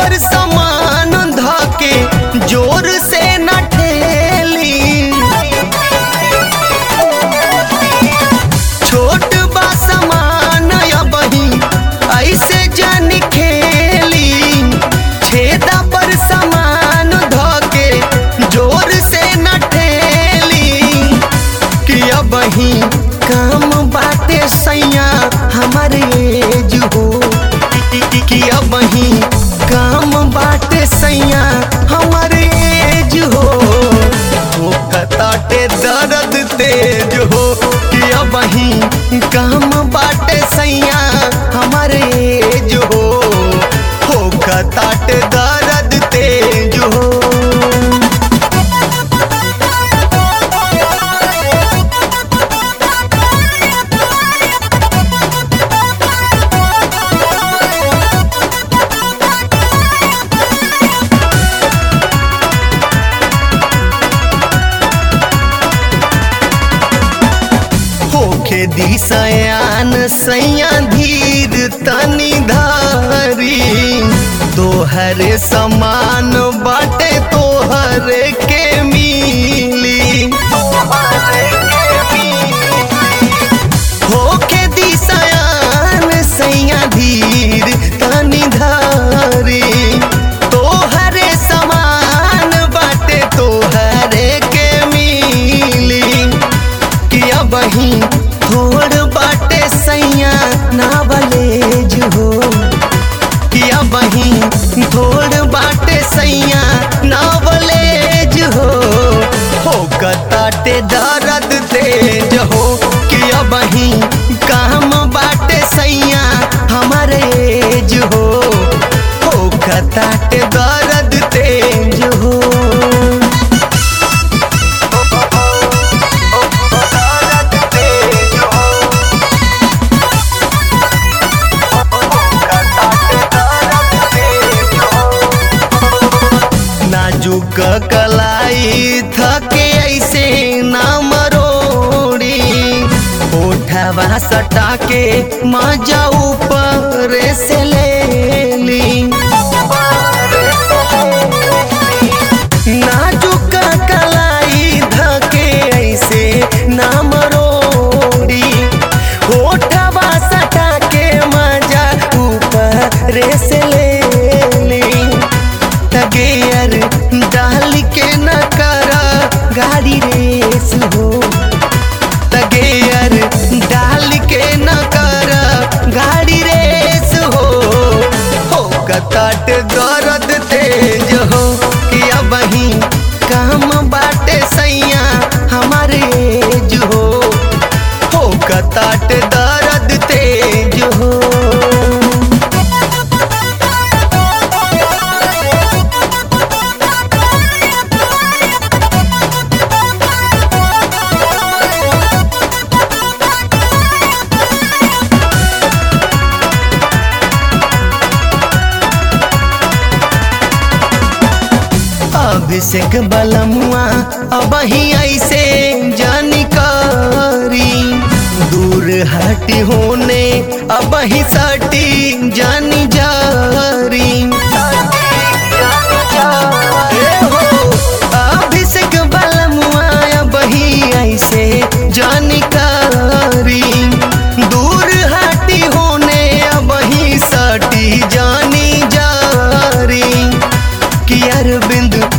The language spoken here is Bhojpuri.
पर समान धके जोर से न ठेली छोट बा समान अबही ऐसे जन खेली छेदा पर समान धके जोर से न ठेली कि अबही काम बाटे सैया हमारे एज हो कि अबही काम बाटे सैया हमारे एज हो हो कताटे दर्द तेज हो कि अबही काम बाटे सैया हमारे एज हो हो कताटे दर्द तेज हो होखे दिशयान सैया धीर तनी धारी तोहरे समान बाटे तोहरे के मिली होखे दिशयान सैया धीर तनी धारी तोहरे समान बाटे तोहरे के मिली किया बही थोड़ बाटे सैया नावलेज हो किया बही थोड़ बाटे सैया नावलेज हो हो कताटे दर्द तेज हो किया बही काम बाटे सैया हमारे एज हो हो कताटे दर्द तेज हो नाजुक कलाई थके ऐसे ना मरोड़ी उठवा सटा के मजा ऊपर से ले ली नाजुक कलाई धके ऐसे ना मरोड़ी होठवा सटा के मजा ऊपर से ले ली तगेयर डाल के न करा गाड़ी रेस हो तगेयर डाल के न करा गाड़ी रेस हो हो कताट दर्द तेज हो कि अबही काम बाटे सैया हमारे एज हो हो कताट दर्द तेज हो अभिषेक बलमुआ अब ही ऐसे जानकारी दूर हटी होने अब ही सटी जानी जारी ए हो, अभिषेक बलमुआ अब ही ऐसे जानकारी दूर हटी होने अब ही सटी जानी जारी कि अरविंद